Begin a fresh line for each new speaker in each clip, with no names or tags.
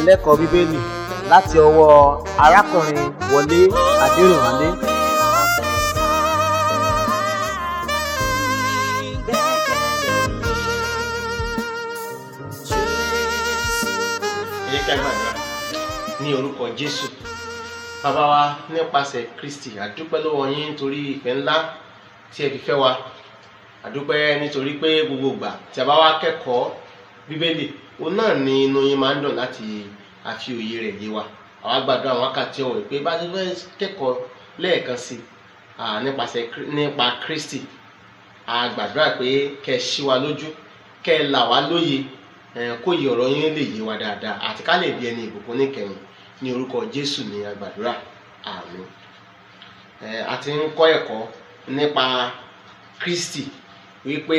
ìdánilẹ́kọ̀ọ́ bíbélì láti ọwọ́ arákùnrin wọlé adẹrìnwálé
ẹ jẹ́ ká gbàdúrà ní orúkọ jésù bàbá wa nípasẹ̀ kristi àdúpẹ́ lọ́wọ́ yín nítorí ìfẹ́ ńlá tí ẹ fi fẹ́ wa àdúpẹ́ nítorí pé gbogbo ìgbà tí a bá wá kẹ́kọ̀ọ́ bíbélì òun náà ni inú yín máa ń dùn láti àfi òye rẹ̀ yé wa àwa gbàdúrà àwọn wákàtí ọ̀wọ̀ pé bá a ti fẹ́ kẹ́kọ̀ọ́ lẹ́ẹ̀kan sí i nípasẹ̀ nípa kristi a gbàdúrà pé kẹ́ ẹ ṣí wa lójú kẹ́ ẹ là wá lóye kó yẹ ọ̀rọ̀ yín lè yé wa dáadáa àti ká lè di ẹni ìbùkún níkẹyìn ní orúkọ jésù ní agbàdúrà àmín a ti ń kọ́ ẹ̀kọ́ nípa kristi wípé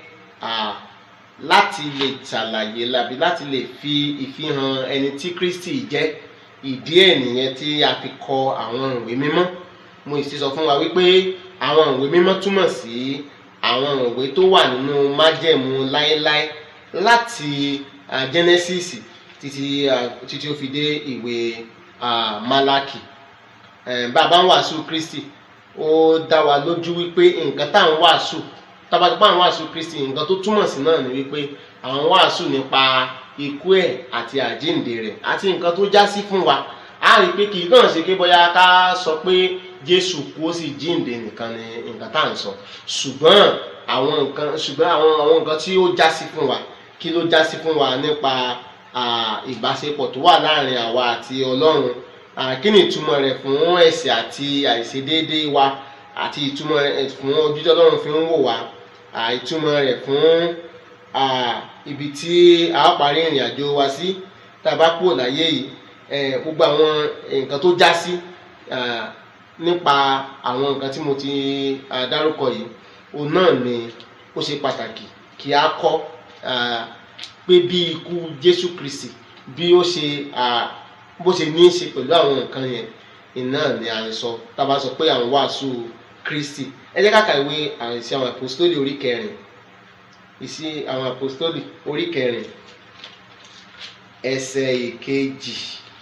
láti lè ṣàlàyé lábí láti lè fi ìfihàn ẹni tí kristi jẹ́ ìdí ẹ̀ nìyẹn tí a fi kọ àwọn ìwé mímọ́ mo sì sọ fún wa wípé àwọn ìwé mímọ́ túmọ̀ sí àwọn ìwé tó wà nínú májẹ̀mú láéláé láti uh, genesis títí uh, títí ó fi dé ìwé uh, malaki bàbá ń wàásù kristi ó dá wa lójú wípé nǹkan tá à ń wàásù tábàtúpá à ń wàásù kristi nǹkan tó túmọ̀ sí náà ni wípé àwọn wàásù nípa ikú ẹ̀ àti àjíǹde rẹ̀ àti nǹkan tó já sí fún wa a rí i pé kì í kàn ṣe pé bóyá ká sọ pé jésù kú ó sì jíǹde nìkan ni nǹkan tá à ń sọ ṣùgbọ́n àwọn nǹkan ṣùgbọ́n àwọn àwọn nǹkan tí ó já sí fún wa kí ló já sí fún wa nípa ìbáṣepọ̀ tó wà láàrin àwa àti ọlọ́run kí ni ìtumọ̀ rẹ̀ fún ẹ̀ṣẹ̀ àti àìṣedéédé wa àti ìtumọ̀ rẹ̀ fún ojú tí ọlọ́run fi ń wò wá ìtumọ̀ rẹ̀ fún ibi tí a ó parí ìrìn àjò wa sí tá a bá kúrò láyé yìí gbogbo àwọn nǹkan tó já sí nípa àwọn nǹkan tí mo ti dárúkọ yìí òun náà ni ó ṣe pàtàkì kí a kọ́ pé bí ikú jésù kristi bí ó ṣe bó ṣe ní í ṣe pẹ̀lú àwọn nǹkan yẹn iná ni à ń sọ tá a bá sọ pé à ń wàásù kristi ẹ jẹ́ ká ka ìwé àìsí àwọn àpòstólì orí kẹrin ìsí àwọn àpòstólì orí kẹrin ẹsẹ̀ ìkejì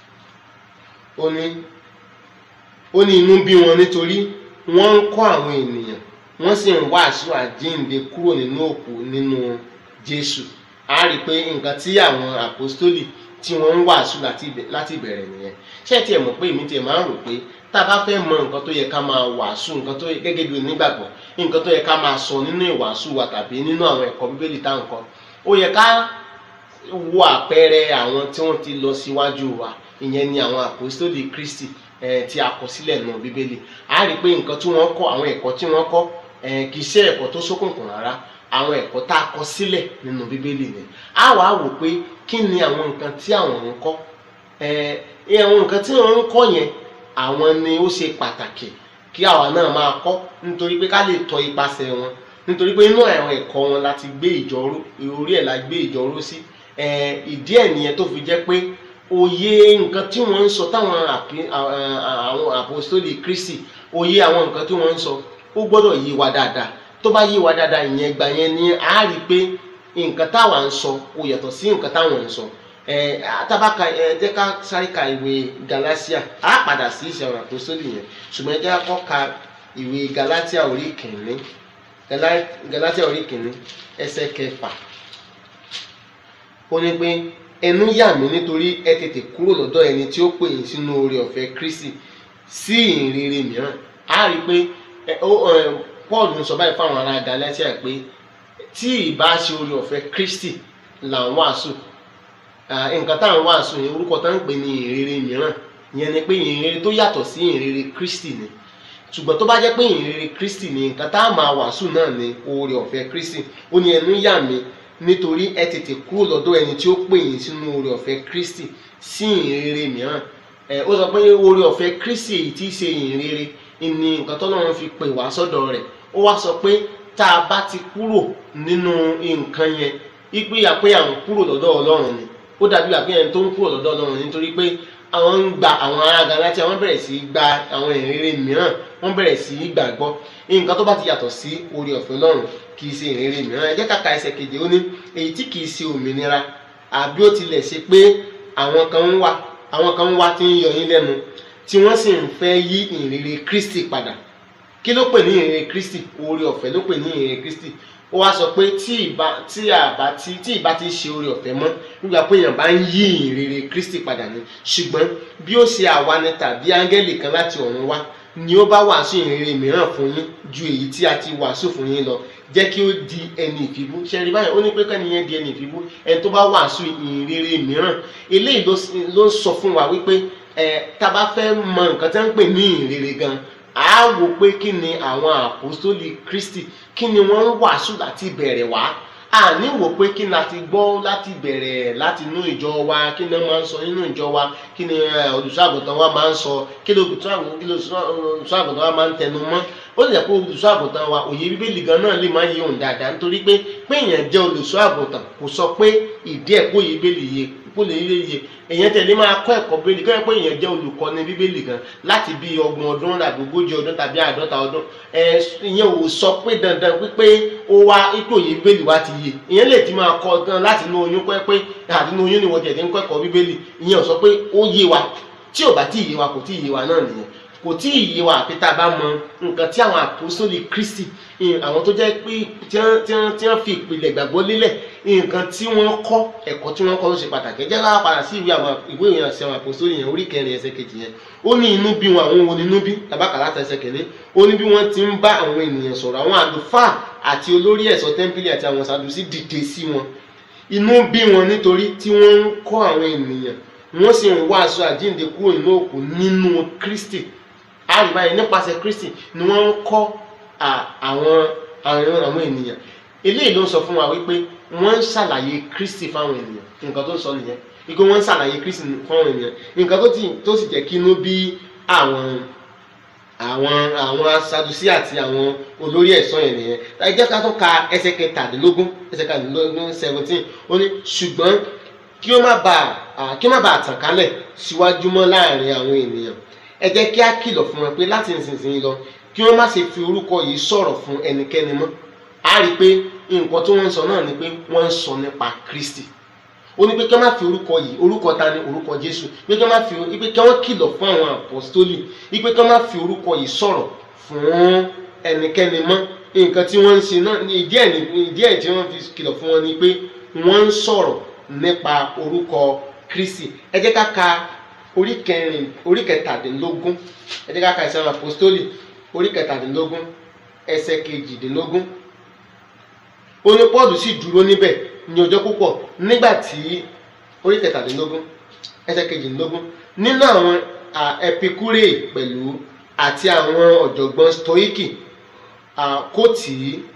ó ní ó ní inú bí wọn nítorí wọ́n ń kọ́ àwọn ènìyàn wọ́n sì ń wàásù àjíǹde kúrò nínú òkú nínú jésù a rí i pé nǹkan tí àwọn àpòstólì tí wọ́n ń wàásù láti ìbẹ̀rẹ̀ nìyẹn ṣé ẹ tiẹ̀ mọ̀ pé èmi tiẹ̀ máa ń rò pé tá a bá fẹ́ mọ nǹkan tó yẹ ká máa wàásù nǹkan tó yẹ gẹ́gẹ́ bí onígbàgbọ́ nǹkan tó yẹ ká máa sọ nínú ìwàásù wa tàbí nínú àwọn ẹ̀kọ́ bíbélì tá à ń kọ́ ó yẹ ká wo àpẹẹrẹ àwọn tí wọ́n ti lọ síwájú wa ìyẹn ni àwọn àpòstólì kristi tí a kọ sílẹ̀ nù bíbélì a rí i pé nǹkan tí wọ́n kọ́ àwọn ẹ̀kọ́ tí wọ́n kọ́ kì í ṣe ẹ̀kọ́ tó ṣókùnkùn rárá àwọn ẹ̀kọ́ tá a kọ sílẹ̀ nínú bíbélì ni a wàá wò pé kí ni àwọn nǹkan tí àwọn ń kọ́ àwọn nǹkan tí wọ́n ń kọ́ yẹn àwọn ni ó ṣe pàtàkì kí àwa náà máa kọ́ nítorí pé ká lè tọ ipasẹ̀ wọn nítorí pé inú àwọn ẹ̀kọ́ wọn láti gbé ìjọ́rú orí ẹ̀ la gbé ìjọ́rú sí ìdí ẹ̀ nìyẹn tó fi jẹ́ pé òye nǹkan tí wọ́n ń sọ táwọn àwọn àpòstólì kristi òye àwọn nǹkan tí wọ́n ń sọ ó gbọ́dọ̀ yé wa dáadáa tó bá yé wa dáadáa ìyẹn gbà yẹn ni a rí i pé nǹkan táwa ń sọ ó yàtọ̀ sí nǹkan táwọn ń sọ ẹ tábàkà ẹ jẹ́ ká sáré ka ìwé galatia á padà sí ìṣe àwọn àpòsólì yẹn ṣùgbọ́n ẹ jẹ́ ká kọ́ ka ìwé galatia orí kìíní galatia orí kìíní ẹsẹ̀ kẹfà ó ní pé ẹnu yà mí nítorí ẹ tètè kúrò lọ́dọ̀ ẹni tí ó pè yín sínú oore ọ̀fẹ́ kristi sí ìhìnrere mìíràn á rí i pé paul ń sọ báyìí fáwọn ará galatia pé tí ìbá ṣe oore ọ̀fẹ́ kristi là ń wàásù nǹkan tá à ń wàásù yẹn orúkọ tá ń pè ní ìhìnrere mìíràn ìyẹn ni pé ìhìnrere tó yàtọ̀ sí ìhìnrere kristi ni ṣùgbọ́n tó bá jẹ́ pé ìhìnrere kristi ni nǹkan tá a máa wàásù náà ni oore ọ̀fẹ́ kristi ó ní ẹnu yà mí nítorí ẹ tètè kúrò lọ́dọ̀ ẹni tí ó pè yín sínú oore ọ̀fẹ́ kristi sí ìhìnrere mìíràn ó sọ pé oore ọ̀fẹ́ kristi èyí tí í ṣe ìhìnrere ni nǹkan tọ́lọ́run fi pè wá sọ́dọ̀ rẹ̀ ó wá sọ pé tá a bá ti kúrò nínú nǹkan yẹn ipe àpé àwọn kúrò lọ́dọ̀ ọlọ́run ni ó dàbí àpé ẹni tó ń kúrò lọ́dọ̀ ọlọ́run nítorí pé àwọn ń gba àwọn ará Gálátíà wọ́n bẹ̀rẹ̀ sí í gba àwọn ìrere mìíràn wọ́n bẹ̀rẹ̀ sí í gbàgbọ́ nǹkan tó bá ti yàtọ̀ sí oore ọ̀fẹ́ ọlọ́run kì í ṣe ìrere mìíràn ẹ jẹ́ ká ka ẹsẹ̀ keje ó ní èyí tí kì í ṣe òmìnira àbí ó tilẹ̀ ṣe pé àwọn kan ń wá àwọn kan ń wá tí ń yọ yín lẹ́nu tí wọ́n sì ń fẹ́ yí ìrere Kristi padà kí ló pè ní ìrere Kristi oore ọ̀fẹ́ ló pè ní ìrere Kristi ó wá sọ pé tí ìbá tí àbá tí tí ìbá ti ṣe oore ọ̀fẹ́ mọ́ nígbà pé èèyàn bá ń yí ìrere Kristi padà ni ṣùgbọ́n bí ó ṣe àwa ni tàbí áńgẹ́lì kan láti ọ̀run wá ni ó bá wàásù ìrere mìíràn fún yín ju èyí tí a ti wàásù fún yín lọ jẹ́ kí ó di ẹni ìfibú ṣẹ́rí báyìí ó ní pé kẹ́ni yẹn di ẹni ìfibú ẹni tó bá wàásù ìrere mìíràn eléyìí ló ń sọ fún wa wípé ẹ tá a bá fẹ́ mọ nǹkan tí wọ́n ń pè ní ìrere gan a wò pé kí ni àwọn àpòstólì Kristi kí ni wọ́n ń wàásù láti bẹ̀rẹ̀ wá a ní wò pé kí ni a ti gbọ́ láti bẹ̀rẹ̀ láti inú ìjọ wa kí ni wọ́n máa ń sọ nínú ìjọ wa kí ni olùṣọ́àgùntàn wa máa ń sọ kí ni olùṣọ́àgùntàn wa máa ń tẹnu mọ́ ó lè kó olùṣọ́àgùntàn wa òye bíbélì gan náà lè máa yé òun dáadáa nítorí pé pé èèyàn jẹ́ olùṣọ́àgùntàn kò sọ pé ìdí ẹ̀ kó yé bíbélì yé kó lè yé yé èèyàn tẹ̀lé máa kọ́ ẹ̀kọ́ bíbélì kọ́ ẹ pé èèyàn jẹ́ olùkọ́ni bíbélì gan láti bí ọgbọ̀n ọdún tàbí ogójì ọdún tàbí àádọ́ta ọdún ẹ ìyẹn ò sọ pé dandan wípé ó wá ipò òye bíbélì wa ti yé ìyẹn lè ti máa kọ́ gan láti inú oyún kọ́ ẹ pé àti inú oyún ni wọ́n tẹ̀lé ń kọ́ ẹ̀kọ́ bíbélì ìyẹn ò sọ pé ó yé wa tí ò bá tí ì yé wa kò tí ì yé wa náà nìyẹn kò tí ì yé wa àfi tá a bá mọ nǹkan tí àwọn àpòsólì Kristi àwọn tó jẹ́ pé tí wọ́n fi ìpìlẹ̀ ìgbàgbọ́ lélẹ̀ nǹkan tí wọ́n kọ́ ẹ̀kọ́ tí wọ́n kọ́ ló ṣe pàtàkì ẹ jẹ́ ká padà sí ìwé àwọn ìwé ìrìn àṣẹ àwọn àpòsólì yẹn orí kẹrin ẹsẹ̀ kejì yẹn ó ní inú bí wọn àwọn wo ni inú bí tabaka láti ẹsẹ̀ kẹlẹ́ ó ní bí wọ́n ti ń bá àwọn ènìyàn sọ̀rọ̀ àwọn àlùfáà àti olórí ẹ̀ṣọ́ tẹ́ḿpìlì àti àwọn sàdùsí dìde sí wọn inú bí wọn nítorí tí wọ́n ń kọ́ àwọn ènìyàn wọ́n sì ń wàásù àjíǹde kúrò nínú òkú nínú Kristi àrùbáyé nípasẹ̀ Kristi ni wọ́n ń kọ́ àwọn àwọn ènìyàn eléyìí ló ń sọ fún wa wípé wọ́n ń ṣàlàyé Kristi fáwọn ènìyàn nǹkan tó ń sọ nìyẹn wípé wọ́n ń ṣàlàyé Kristi fáwọn ènìyàn nǹkan tó sì jẹ́ kí inú bí àwọn àwọn àwọn Sadusí àti àwọn olórí ẹ̀ṣọ́ yẹn nìyẹn ẹ jẹ́ ká tó ka ẹsẹ̀ kẹtàdínlógún ẹsẹ̀ kẹtàdínlógún seventeen ó ní ṣùgbọ́n kí ó má bàa kí ó má bàa tàn kálẹ̀ síwájú mọ́ láàrin àwọn ènìyàn ẹ jẹ́ kí á kìlọ̀ fún wọn pé láti ìsinsìnyí lọ kí wọ́n má ṣe fi orúkọ yìí sọ̀rọ̀ fún ẹnikẹ́ni mọ́ a rí i pé nǹkan tí wọ́n ń sọ náà ni pé wọ́n ń sọ nípa Kristi ó ní pé kí wọ́n má fi orúkọ yìí orúkọ ta ni orúkọ Jésù pé kí wọ́n má fi pé kí wọ́n kìlọ̀ fún àwọn àpọ́stólì pé kí wọ́n má fi orúkọ yìí sọ̀rọ̀ fún ẹnikẹ́ni mọ́ nǹkan tí wọ́n ń ṣe náà ìdí ẹ̀ ìdí ẹ̀ tí wọ́n fi kìlọ̀ fún wọn ni pé wọ́n ń sọ̀rọ̀ nípa orúkọ Kristi ẹ jẹ́ ká ka orí kẹrin orí kẹtàdínlógún ẹ jẹ́ ká ka ìsàn àpòstólì orí kẹtàdínlógún ẹsẹ̀ kejìdínlógún ó ní Pọ́ọ̀lù sì dúró níbẹ̀ ní ọjọ́ púpọ̀ nígbà tí orí kẹtàdínlógún ẹsẹ̀ kejìdínlógún nínú àwọn ẹpikúrè pẹ̀lú àti àwọn ọ̀jọ̀gbọ́n stoiki kò tí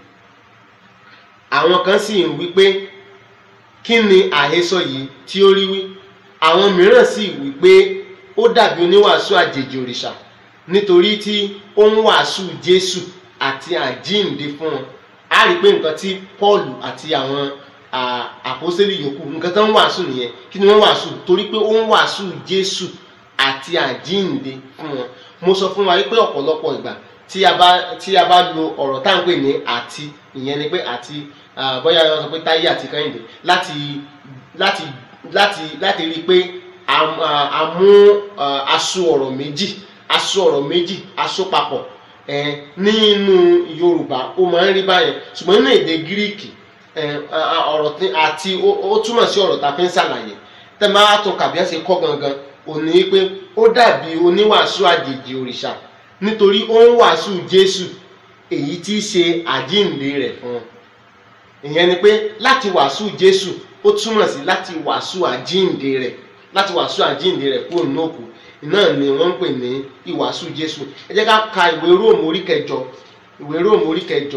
àwọn kan sì ń wí pé kí ni àhesọ yìí tí ó rí wí àwọn mìíràn sì wí pé ó dàbí oníwàásù àjèjì òrìṣà nítorí tí ó ń wàásù Jésù àti àjíǹde fún wọn a rí i pé nǹkan tí Paul àti àwọn àpọ́sítélì yòókù nǹkan tó ń wàásù nìyẹn kí ni wọ́n wàásù torí pé ó ń wàásù Jésù àti àjíǹde fún wọn mo sọ fún wa wípé ọ̀pọ̀lọpọ̀ ìgbà tí a bá tí a bá lo ọ̀rọ̀ tá à ń pè ní àti ìyẹn ni pé àti bóyá wọ́n sọ pé Táyé àti Kẹ́hìndé láti láti láti láti rí i pé a mú aṣọ ọ̀rọ̀ méjì aṣọ ọ̀rọ̀ méjì aṣọ papọ̀ nínú Yorùbá ó máa ń rí báyẹn ṣùgbọ́n nínú èdè Gíríìkì ọ̀rọ̀ àti ó túmọ̀ sí ọ̀rọ̀ tá a fi ń ṣàlàyé tẹ́ bá tún kàbí ẹ̀ ṣe kọ́ gangan ò ní pé ó dàbí oníwàásù àjèjì òrìṣà nítorí ó ń wàásù Jésù èyí tí í ṣe àjíǹde rẹ̀ fún wọn ìyẹn ni pé láti wàásù Jésù ó túmọ̀ sí láti wàásù àjíǹde rẹ̀ láti wàásù àjíǹde rẹ̀ kúrò nínú òkú náà ni wọ́n ń pè ní ìwàásù Jésù ẹ jẹ́ ká ka ìwé Róòmù orí kẹjọ ìwé Róòmù orí kẹjọ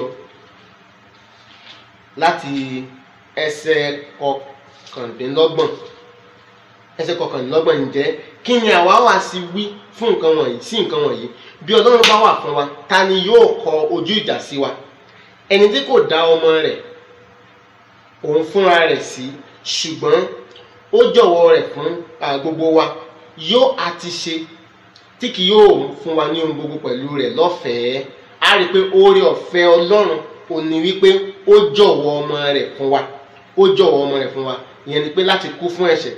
láti ẹsẹ̀ kọkàndínlọ́gbọ̀n ẹsẹ̀ kọkàndínlọ́gbọ̀n ǹjẹ́ kí ni àwa wá sí wí fún nǹkan wọ̀nyí sí nǹkan wọ̀nyí bí Ọlọ́run bá wà fún wa ta ni yóò kọ ojú ìjà sí wa ẹni tí kò dá ọmọ rẹ̀ òun fúnra rẹ̀ sí ṣùgbọ́n ó jọ̀wọ́ rẹ̀ fún gbogbo wa yóò àti ṣe tí kì yóò fún wa ní ohun gbogbo pẹ̀lú rẹ̀ lọ́fẹ̀ẹ́ a rí i pé oore ọ̀fẹ́ Ọlọ́run ò ní wípé ó jọ̀wọ́ ọmọ rẹ̀ fún wa ó jọ̀wọ́ ọmọ rẹ̀ fún wa ìyẹn ni pé láti kú fún ẹ̀ṣẹ̀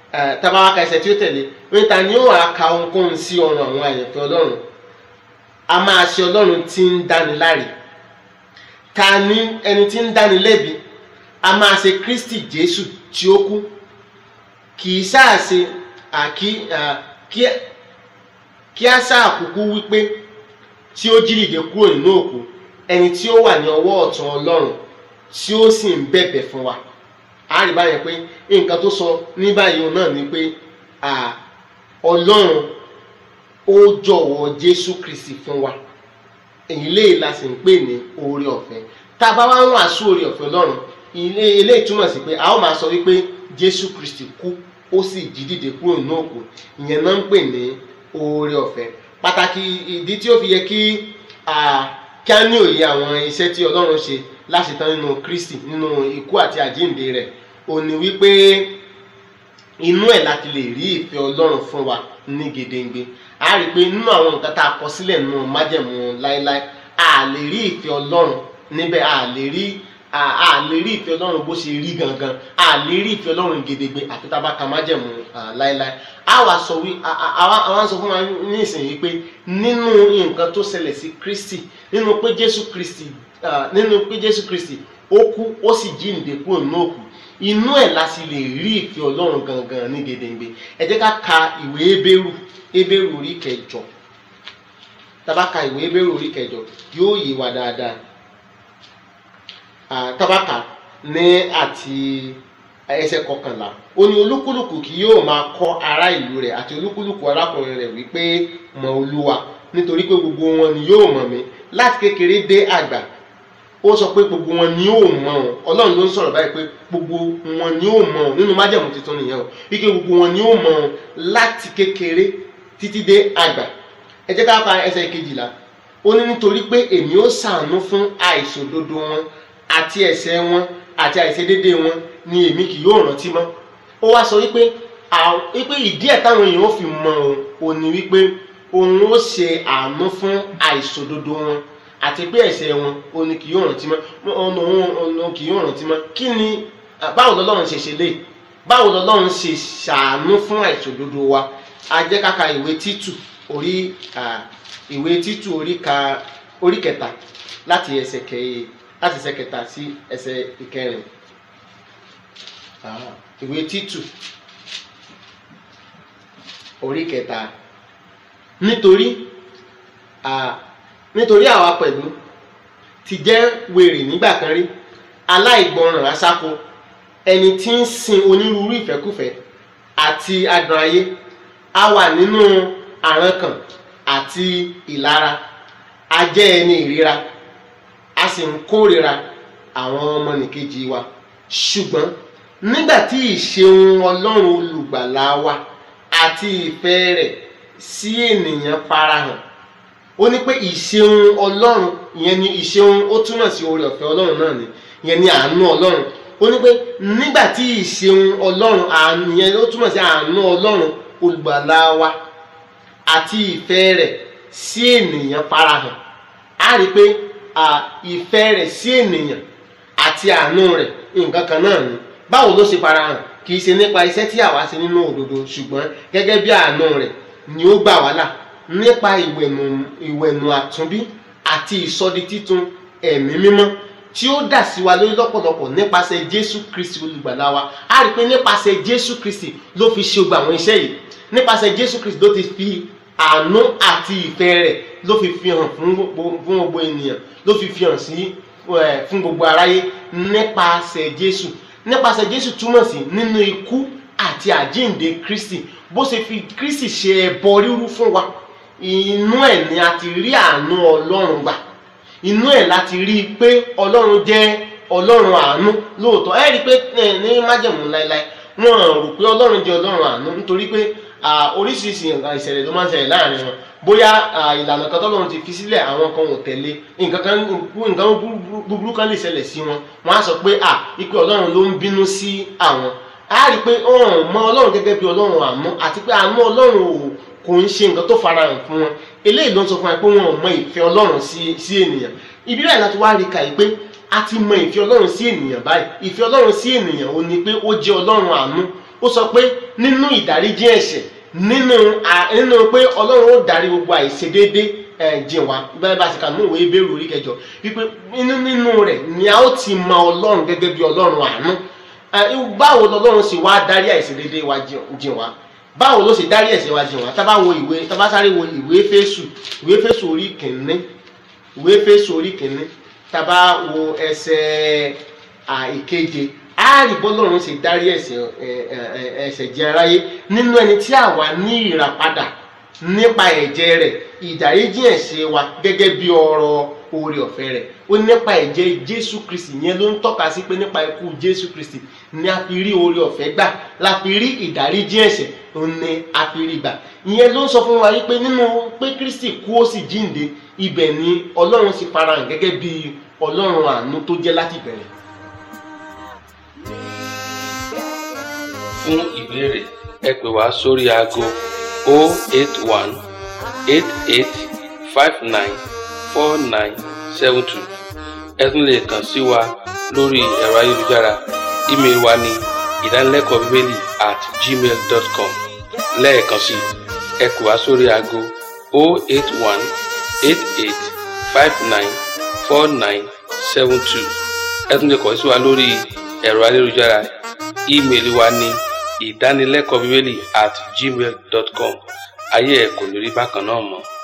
eh, tá bá wá ka ẹsẹ̀ tí ó tẹ̀lé wípé ta ni ó wàá ka ohunkóhun sí ọrùn àwọn àyànfẹ́ ọlọ́run a máa ṣe ọlọ́run tí ń dáni láre ta ni ẹni tí ń dáni lẹ́bi a máa ṣe kristi jésù tí ó kú kì í sáà ṣe àkí à, kí kí á sáà kúkú wípé tí ó jí dìde kúrò nínú òkú ẹni tí ó wà ní ọwọ́ ọ̀tún ọlọ́run tí ó sì ń bẹ̀bẹ̀ fún wa a rí báyẹn pé nǹkan tó sọ ní báyìí òun náà ni pé à, ọlọ́run ó jọ̀wọ́ jésù kristi fún wa èyí lè la sì ń pè ní oore ọ̀fẹ́ tá a bá wá ń wàásù oore ọ̀fẹ́ ọlọ́run ilé ilé ìtumọ̀ sí pé a ó máa sọ wípé jésù kristi kú ó sì jí dìde kúrò nínú òkú ìyẹn náà ń pè ní oore ọ̀fẹ́ pàtàkì ìdí tí ó fi yẹ kí a kí á ní òye àwọn iṣẹ́ tí ọlọ́run ṣe láṣetán nínú kristi nínú ikú àti àjíǹde rẹ̀ ó ní wípé inú ẹ̀ láti lè rí ìfẹ́ ọlọ́run fún wa ní gedengbe a rí i pé nínú àwọn nǹkan tá a kọ sílẹ̀ nínú májẹ̀mú láéláé a lè rí ìfẹ́ ọlọ́run níbẹ̀ a lè rí a a lè rí ìfẹ́ ọlọ́run bó ṣe rí gangan a lè rí ìfẹ́ ọlọ́run gedegbe àfi tá a bá ka májẹ̀mú ah, láéláé a wá sọ wí a- a- àwa àwa sọ fún wa ní ìsinyìí pé nínú nǹkan tó ṣẹlẹ̀ sí kristi nínú pé jésù kristi ah, nínú pé jésù kristi ó kú ó sì jíǹde kúrò nínú òkú inú ẹ̀ la sì lè rí ìfẹ́ ọlọ́run gangan ní gedengbe ẹ jẹ́ ká ka ìwé ebéèrù ebéèrù orí kẹjọ tá bá ka ìwé ebéèrù orí kẹjọ yóò yé wa dáadáa Ah, tá bá kà ní àti ẹsẹ̀ kọkànlá ó ní olúkúlùkù kì yóò máa kọ́ ará ìlú rẹ̀ àti olúkúlùkù arákùnrin rẹ̀ wípé mọ̀ olúwa nítorí pé gbogbo wọn ni yóò mọ̀ mí láti kékeré dé àgbà ó sọ pé gbogbo wọn ni yóò mọ̀ ọ́n ọlọ́run ló ń sọ̀rọ̀ báyìí pé gbogbo wọn ni yóò mọ̀ ọ́n nínú májẹ̀mú tuntun nìyẹn o wípé gbogbo wọn ni yóò mọ̀ ọ́n láti kékeré títí dé àgbà ẹ jẹ́ ká ka ẹsẹ̀ kejìlá ó ní nítorí pé èmi ó ṣàánú fún àìṣòdodo wọn àti ẹ̀ṣẹ̀ wọn àti àìṣedédé wọn ni èmi kì yóò rántí mọ́ ó wá sọ wípé à- wípé ìdí ẹ̀ táwọn èèyàn ó fi mọ̀ òun ò ní wípé òun ó ṣe àánú fún àìṣòdodo wọn àti pé ẹ̀ṣẹ̀ wọn ò ní kì yóò rántí mọ́ ọ̀nà òun ọ̀nà kì yóò rántí mọ́ kí ni à, báwo lọ́lọ́run ṣe ṣe lé báwo lọ́lọ́run ṣe ṣàánú fún àìṣòdodo wa a jẹ́ ká ka ìwé títù orí à, ìwé títù orí ka orí kẹta láti ẹsẹ̀ kẹyẹ láti ẹsẹ̀ kẹta sí ẹsẹ̀ ìkẹrin Ah, ìwé títù orí kẹta nítorí ah, nítorí àwa pẹ̀lú ti jẹ́ wèrè nígbà kan rí aláìgbọràn aṣáko ẹni tí ń sin onírúurú ìfẹ́kùfẹ́ àti adùn ayé a wà nínú àrankàn àti ìlara a jẹ́ ẹni ìríra a sì ń kórìíra àwọn ọmọnìkejì wa ṣùgbọ́n nígbà tí ìṣeun ọlọ́run olùgbàlà wa àti ìfẹ́ rẹ̀ sí ènìyàn farahàn ó ní pé ìṣeun ọlọ́run ìyẹn ni ìṣeun ó túmọ̀ sí oore ọ̀fẹ́ ọlọ́run náà ni ìyẹn ni àánú ọlọ́run ó ní pé nígbà tí ìṣeun ọlọ́run àánú ìyẹn ó túmọ̀ sí àánú ọlọ́run olùgbàlà wa àti ìfẹ́ rẹ̀ sí ènìyàn farahàn á rí i pé à, ìfẹ́ rẹ̀ sí ènìyàn àti àánú rẹ̀ nǹkan kan náà ni báwo ló ṣe farahàn kì í ṣe nípa iṣẹ́ tí àwa ṣe nínú òdodo ṣùgbọ́n gẹ́gẹ́ bí àánú rẹ̀ ni ó gbà wá là nípa ìwẹ̀nù ìwẹ̀nù àtúnbí àti ìsọdi títun ẹ̀mí mímọ́ tí ó dà sí wa lórí lọ́pọ̀lọpọ̀ nípasẹ̀ Jésù Kristi olùgbàlà wa á rí i pé nípasẹ̀ Jésù Kristi ló fi ṣe gbogbo àwọn iṣẹ́ yìí nípasẹ̀ Jésù Kristi ló ti fi àánú àti ìfẹ́ rẹ̀ ló fi fi hàn fún gbogbo fún gbogbo ènìyàn ló fi fi hàn sí ẹ, fún gbogbo aráyé nípasẹ̀ Jésù nípasẹ̀ Jésù túmọ̀ sí nínú ikú àti àjíǹde Kristi bó ṣe fi Kristi ṣe ẹbọ rírú fún wa inú ẹ̀ ni a ti rí àánú Ọlọ́run gbà inú ẹ̀ láti rí i pé Ọlọ́run jẹ́ Ọlọ́run àánú lóòótọ́ ẹ rí i pé ẹ, ní májẹ̀mú láéláé wọn rò pé Ọlọ́run jẹ́ Ọlọ́run àánú nítorí pé à, oríṣiríṣi nǹkan ìṣẹ̀lẹ̀ ló máa ń ṣẹlẹ̀ láàrin wọn bóyá à, ìlànà kan tọ́lọ́run ti fi sílẹ̀ àwọn kan ò tẹ̀lé nǹkan kan nǹkan búburú- búburú kan lè ṣẹlẹ̀ sí wọn wọn á sọ pé à ipe Ọlọ́run ló ń bínú sí àwọn á rí i pé ọ̀hún mọ Ọlọ́run gẹ́gẹ́ bí Ọlọ́run àánú àti pé àánú Ọlọ́run ò kò ń ṣe nǹkan tó farahàn fún wọn eléyìí ló ń sọ fún wa pé wọn ò mọ ìfẹ́ Ọlọ́run sí sí ènìyàn ibi báyìí láti wá rí i kà yìí pé a ti mọ ìfẹ́ Ọlọ́run sí ènìyàn báyìí ìfẹ́ Ọlọ́run sí ènìyàn ò ní pé ó jẹ́ Ọlọ́run àánú ó sọ pé nínú ìdáríjì ẹ̀ṣẹ̀ nínú à- nínú pé ọlọ́run ó darí gbogbo àìṣedéédé ẹ̀ jìn wá bẹ́ẹ̀ bá ti kà ní ìwé ìbéèrè orí kẹjọ wípé nínú nínú rẹ̀ ni a ó ti mọ ọlọ́run gẹ́gẹ́ bí ọlọ́run àánú Ẹ, báwo lọlọ́run sì wá darí àìṣedéédé wa jìn- jìn wá báwo ló ṣe darí ẹ̀ṣẹ̀ wa jìn wá tá bá wo ìwé tá bá sáré wo ìwé Éfésù ìwé Éfésù orí kìíní ìwé Éfésù orí kìíní tá bá wo ẹsẹ̀ à, ìkeje á rí bọ́lọ́run ṣe darí ẹ̀ṣẹ̀ ẹ, ẹ, ẹ, ẹ̀ṣẹ̀ jẹ aráyé nínú ẹni tí àwa ní ìràpadà nípa ẹ̀jẹ̀ rẹ̀ ìdáríjì ẹ̀ṣẹ̀ wa gẹ́gẹ́ bí ọrọ̀ oore ọ̀fẹ́ rẹ̀ ó ní nípa ẹ̀jẹ̀ Jésù Kristi yẹn ló ń tọ́ka sí pé nípa ikú Jésù Kristi ni a fi rí oore ọ̀fẹ́ gbà la fi rí ìdáríjì ẹ̀ṣẹ̀ ó ní a fi rí gbà ìyẹn ló ń sọ fún wa wípé nínú pé Kristi kú ó sì jíǹde ibẹ̀ ni Ọlọ́run sì farahàn gẹ́gẹ́ bí Ọlọ́run àánú tó jẹ́ láti bẹ̀rẹ̀
fún ìbéèrè ẹ pè wá sórí aago 081 88 59 4972 ẹ tún lè kàn sí wa lórí ẹ̀rọ ayélujára ímeèlì wa ní ìdánilẹ́kọ̀ọ́ bíbélì at gmail dot com lẹ́ẹ̀kan sí i ẹ pè wá sórí aago 081 88 59 4972 ẹ tún lè kàn sí wa lórí ẹ̀rọ ayélujára ímeèlì wa ní ìdánilẹ́kọ̀ọ́ bíbélì at gmail dot com ayé ẹ̀ kò ní rí bákan náà mọ́.